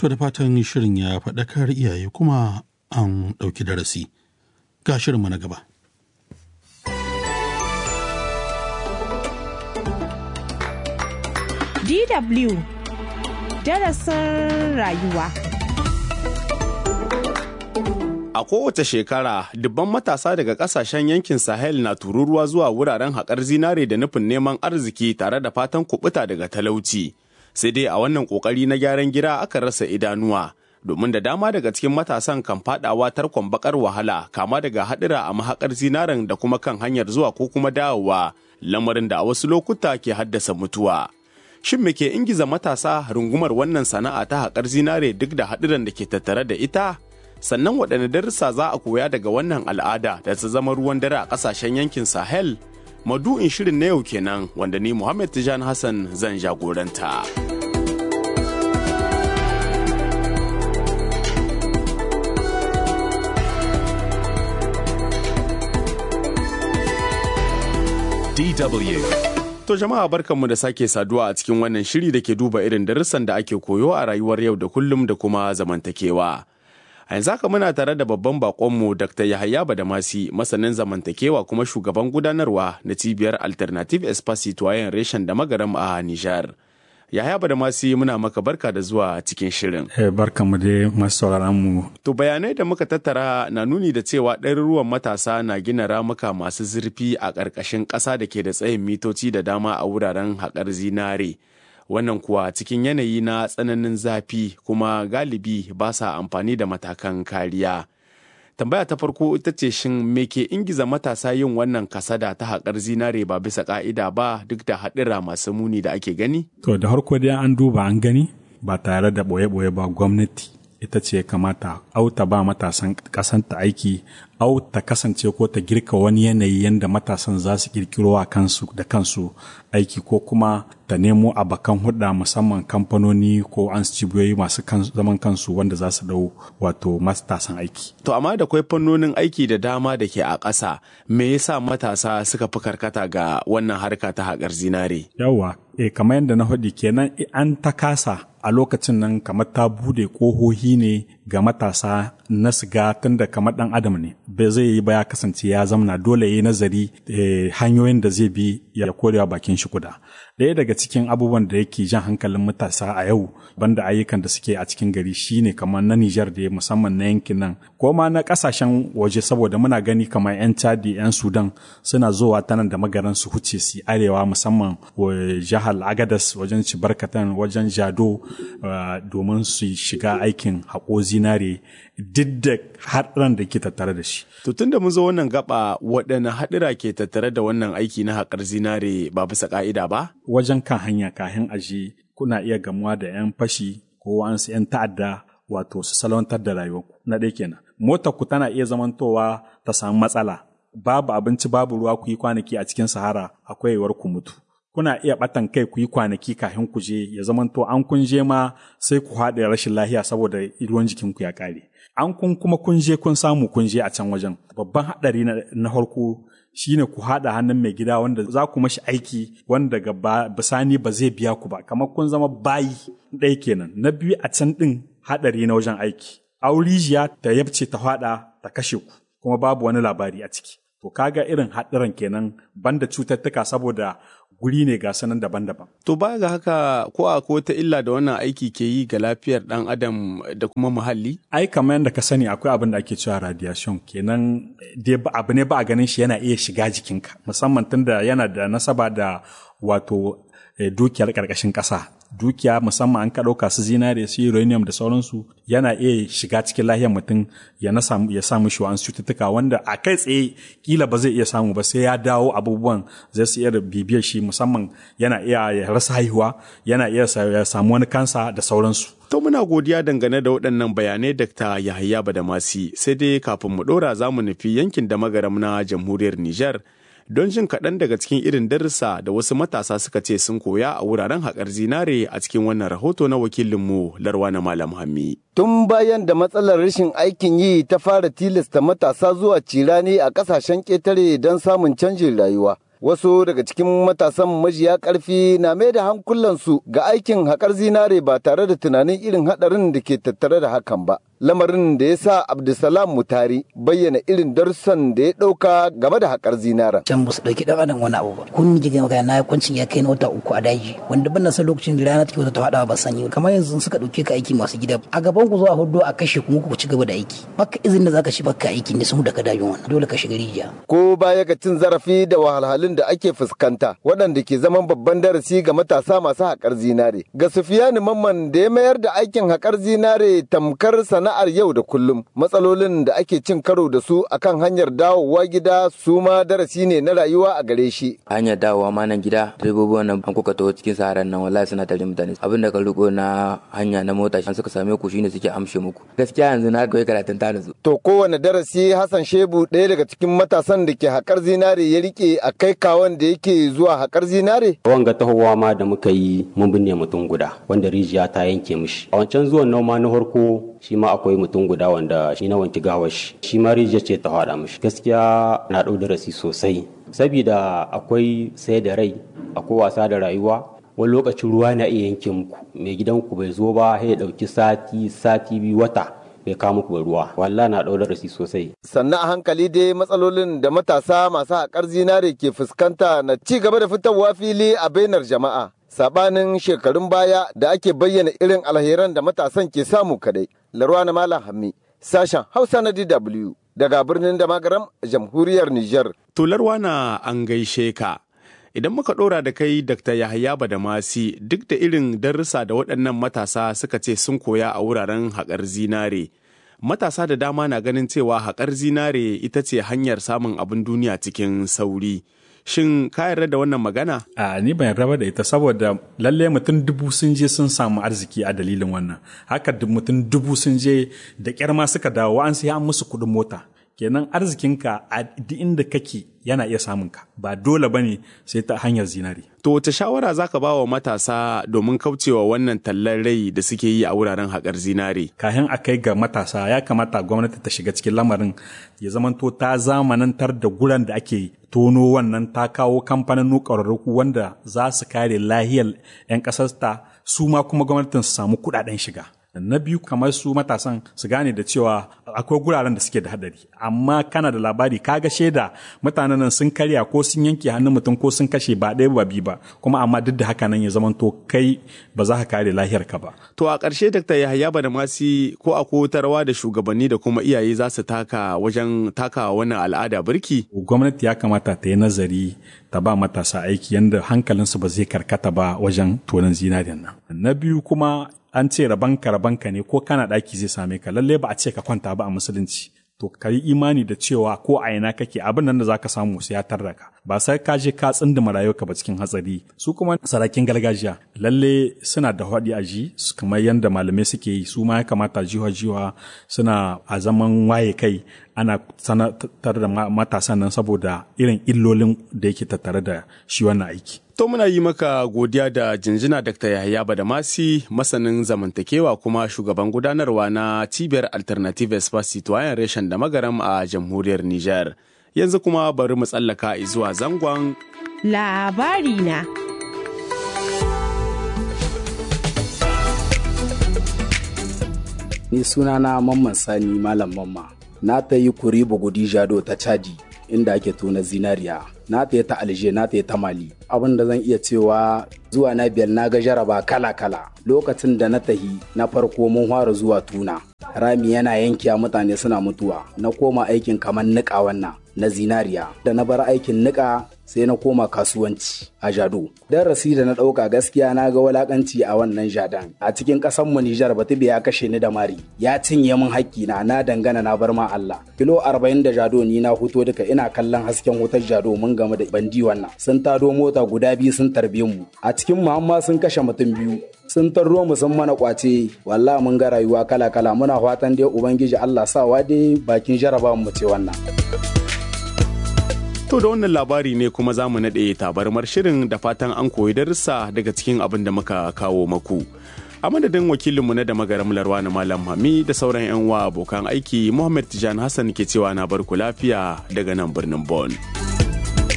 To da fatan shirin ya faɗakar iyaye kuma an ɗauki darasi. Ga shirinmu na gaba. DW darasin rayuwa. A kowace shekara, dubban matasa daga kasashen yankin Sahel na tururuwa zuwa wuraren haƙar zinare da nufin neman arziki tare da fatan kubuta daga talauci. Sai dai a wannan ƙoƙari na gyaran gida aka rasa idanuwa, domin da dama daga cikin matasan kan fadawa tarkon bakar wahala kama daga haɗura a mahaƙar zinaren da kuma kan hanyar zuwa ko kuma dawowa, lamarin da a wasu lokuta ke haddasa mutuwa. Shin me ke ingiza matasa rungumar wannan sana'a ta haƙar zinare duk da haɗuran da ke tattare da ita? sannan waɗanne darussa za a koya daga wannan al'ada da ta zama ruwan dare a ƙasashen yankin sahel madu'in shirin na yau kenan wanda ni muhammad tijan hassan zan jagoranta DW. To jama'a barkanmu da sake saduwa a cikin wannan shiri da ke duba irin darussan da ake koyo a rayuwar yau da kullum da kuma zamantakewa. A yanzu haka muna tare da babban bakonmu Dr. Yahaya Badamasi, masanin zamantakewa kuma shugaban gudanarwa na cibiyar Alternative Espace Citoyen Reshen da Magaram a Nijar. Yahaya Badamasi muna maka barka da zuwa cikin shirin. Eh, barka mu dai masu sauraron mu. To bayanai da muka tattara na nuni da cewa ɗaruruwan matasa na gina ramuka masu zurfi a ƙarƙashin ƙasa da ke da tsayin mitoci da dama a wuraren haƙar zinare. wannan kuwa cikin yanayi na tsananin zafi kuma galibi ba sa amfani da matakan kariya. Tambaya ta farko ita ce shin me ke ingiza matasa yin wannan kasada ta haƙar zinare ba bisa ƙa'ida ba duk da haɗira masu muni da ake gani? To da harko dai an duba an gani ba tare da ɓoye-ɓoye ba gwamnati ita ce kamata au ta ba matasan ƙasanta aiki au ta kasance ko ta girka wani yanayi yadda matasan za su kirkiro a kansu da kansu aiki ko kuma ta nemo abakan hudda musamman kamfanoni ko an cibiyoyi masu zaman kansu wanda za su dau wato matasan aiki. To amma da kwai fannonin aiki da dama da ke a ƙasa me yasa matasa suka fi karkata ga wannan harka ta haƙar zinare? Yawwa, e kamar yadda na faɗi kenan an ta kasa a lokacin nan kamar ta bude ƙohohi ne ga matasa na siga tunda kamar ɗan adam ne bai zai yi ba ya kasance ya zamana dole ya yi nazari hanyoyin da zai bi ya korewa bakin shi kuda ɗaya daga cikin abubuwan da yake jan hankalin matasa a yau banda ayyukan da suke a cikin gari shine kamar na Nijar da musamman na yankin nan ko ma na kasashen waje saboda muna gani kamar 'yan Chadi 'yan Sudan suna zowa ta nan da magaran su huce su arewa musamman jihar Agadas wajen Cibarkatan wajen Jado domin su shiga aikin haƙo zinare duk da haɗuran da ke tattare da shi. To tun da mun zo wannan gaba waɗanne haɗura ke tattare da wannan aiki na haƙar zinare ba bisa ƙa'ida ba? Wajen kan hanya kahin aji kuna iya gamuwa da 'yan fashi ko wa'ansu 'yan ta'adda wato su salwantar da rayuwarku na ɗaya kenan. Motar ku tana iya zamantowa ta samu matsala. Babu abinci babu ruwa ku yi kwanaki a cikin sahara akwai yiwuwar ku mutu. kuna iya ɓatan kai ku yi kwanaki kafin ku je ya zamanto an kun je ma sai ku haɗe rashin lahiya saboda ruwan jikinku ya ƙare. An kun kuma kun je kun samu kun je a can wajen. Babban haɗari na farko shine ku haɗa hannun mai gida wanda za ku mashi aiki wanda daga bisani ba zai biya ku ba kamar kun zama bayi ɗaya kenan. Na biyu a can ɗin haɗari na wajen aiki. Aurijiya ta yabce ta faɗa ta kashe ku kuma babu wani labari a ciki. To kaga irin haɗarin kenan banda cututtuka saboda guri ne ga sanan daban-daban. To baya ga haka ko a ko ta illa da wannan aiki ke yi ga lafiyar ɗan adam da kuma muhalli? Ai kamar yadda ka sani akwai abin da ake cewa radiation kenan dai abu ne ba a ganin shi yana iya shiga jikinka musamman tunda yana da nasaba da wato dukiyar ƙarƙashin ƙasa. dukiya musamman an ka ɗauka su zinare su uranium da sauransu yana iya shiga cikin lahiyar mutum ya na samu ya samu shi wa'ansu cututtuka wanda a kai tsaye kila ba zai iya samu ba sai ya dawo abubuwan zai su iya bibiyar shi musamman yana iya ya rasa haihuwa yana iya ya samu wani kansa da sauransu. To muna godiya dangane da waɗannan bayanai Dr. Yahaya Badamasi sai dai kafin mu ɗora za mu nufi yankin da magaram na jamhuriyar Nijar. don jin kaɗan daga cikin irin darussa da wasu matasa suka ce sun koya a wuraren haƙar zinare a cikin wannan rahoto na wakilinmu Larwana Malam Hammi. Tun bayan da matsalar rashin aikin yi ta fara tilasta matasa zuwa cirani a ƙasashen ƙetare don samun canjin rayuwa. Wasu daga cikin matasan majiya ƙarfi na mai da hankulansu ga aikin haƙar zinare ba tare da tunanin irin haɗarin da ke tattare da hakan ba. Lamarin da ya sa Abdulsalam Mutari bayyana irin darussan da ya ɗauka game da haƙar zinaren. Can ba su ɗauki ɗan adam wani abu ba. Kun ji maka na kwancin ya kai na wata uku a daji wanda ban san lokacin da rana take wata ta faɗa ba sanyi kamar yanzu suka ɗauke ka aiki masu gida a gaban ku zuwa hudu a kashe kuma ku ci gaba da aiki. Baka izinin da zaka shi baka aiki ne sun da ka dajin wannan dole ka shiga rijiya. Ko baya ga cin zarafi da wahalhalun da ake fuskanta waɗanda ke zaman babban darasi ga matasa masu haƙar zinare. Ga Sufiyani Mamman da ya mayar da aikin haƙar zinare tamkar sana'ar yau da kullum. Matsalolin da ake cin karo da su akan hanyar dawowa gida su ma darasi ne na rayuwa a gare shi. Hanyar dawowa ma nan gida direbobi wannan an kuka taho cikin saharan nan wallahi suna tare mutane. Abin da ka riko na hanya na mota an suka same ku shine suke amshe muku. Gaskiya yanzu na koyi karatun ta su. To kowane darasi Hassan Shebu ɗaya daga cikin matasan da ke haƙar zinare ya rike a kai kawon da yake zuwa haƙar zinare? Wanga tahowa ma da muka yi mun binne mutum guda wanda rijiya ta yanke mishi. A wancan zuwan noma na farko shi ma akwai mutum guda wanda shi na wanki gawar shi. Shi ma rijiya ce ta haɗa mishi. Gaskiya na ɗau darasi sosai. Sabida akwai sai da rai, akwai wasa da rayuwa, wani lokacin ruwa na iya yanke muku mai gidanku bai zo ba sai ya ɗauki sati sati biyu wata bai kawo muku ruwa wallahi na ɗau darasi sosai sannan a hankali dai matsalolin da matasa masu haƙar zinare ke fuskanta na ci gaba da fitowa fili a bainar jama'a sabanin shekarun baya da ake bayyana irin alheran da matasan ke samu kadai larwa na malam hammi sashen hausa na dw daga birnin damagaram jamhuriyar niger tularwa na an gaishe ka idan muka ɗora da kai dr yahaya badamasi duk da irin darussa da waɗannan matasa suka ce sun koya a wuraren haƙar zinare matasa da dama na ganin cewa haƙar zinare ita ce hanyar samun abin duniya cikin sauri shin ka yarda da wannan magana a ni ban yarda da ita saboda lalle mutum dubu sun je sun samu arziki a dalilin wannan haka mutum dubu sun je da kyar ma suka dawo an sai an musu kuɗin mota kenan arzikinka a duk inda kake yana iya samun ka ba dole bane sai ta hanyar zinari to wace shawara zaka ba wa matasa domin kaucewa wannan tallar rai da suke yi a wuraren haƙar zinare kayan a kai ga matasa ya kamata gwamnati ta shiga cikin lamarin ya zamanto ta zamanantar da guran da ake tono wannan ta kawo kamfanin ƙwararruku wanda za su kare lahiyar 'yan ƙasarta su ma kuma gwamnatin su samu kuɗaɗen shiga na biyu kamar su matasan su gane da cewa akwai guraren da suke da hadari amma kana da labari kaga shaida mutanen nan sun karya ko sun yanke hannun mutum ko sun kashe ba ɗaya ba biyu ba kuma amma duk da haka nan ya zamanto kai ba za ka kare lahiyar ka ba to a ƙarshe Dr. Yahaya Badamasi ko a rawa da shugabanni da kuma iyaye za su taka wajen takawa wannan al'ada birki gwamnati ya kamata ta yi nazari ta ba matasa aiki yadda hankalinsu ba zai karkata ba wajen tonon zinariyan nan na biyu kuma an ce rabanka rabanka ne ko kana ɗaki zai same ka lalle ba a ce ka kwanta ba a musulunci to ka yi imani da cewa ko a ina kake abin nan da zaka samu sai ya tarda ka ba sai ka je ka tsindima rayuwarka ba cikin hatsari su kuma sarakin gargajiya lalle suna da haɗi a ji kamar yadda malamai suke yi su ma ya kamata jiwa jiwa suna a zaman waye kai ana sanatar da matasan nan saboda irin illolin da yake tattare da shi wannan aiki To muna yi maka godiya da jinjina Dr. Yahaya Badamasi masanin zamantakewa kuma shugaban gudanarwa na cibiyar Alternative Espace Citoyen reshen da magaram a jamhuriyar Nijar. Yanzu kuma bari mu tsallaka zuwa zangon labari na. Ni sunana Mamman Sani Malam Mamma. Na ta yi kuri bugudi jado ta Chadi inda ake tona zinariya. na ta ta alje na ta ta mali abin da zan iya cewa zuwa na biyar na ga jaraba kala kala lokacin da na tahi na farko mun fara zuwa tuna rami yana yankiya mutane suna mutuwa na koma aikin kamar niƙa wannan na zinariya da na bar aikin niƙa sai na koma kasuwanci a jado darasi da na ɗauka gaskiya na ga walakanci a wannan jadan a cikin ƙasar mu Nijar Batibe ya kashe ni da mari ya cinye min hakki na na dangana na bar ma Allah kilo 40 da jado ni na huto duka ina kallon hasken wutar jado mun game da bandi wannan sun tado mota guda biyu sun tarbe mu a cikin mu amma sun kashe mutum biyu sun tarro mu sun mana kwace wallahi mun ga rayuwa kala kala muna fatan dai ubangiji Allah sawa dai bakin jarabawan mu ce wannan To da wannan labari ne kuma za mu naɗe tabarmar shirin da fatan an koyi darussa daga cikin abin da muka kawo maku. A madadin wakilinmu na da magaram larwa na Malam Hami da sauran 'yan wa abokan aiki Muhammad Tijan Hassan ke cewa na barku lafiya daga nan birnin Bon.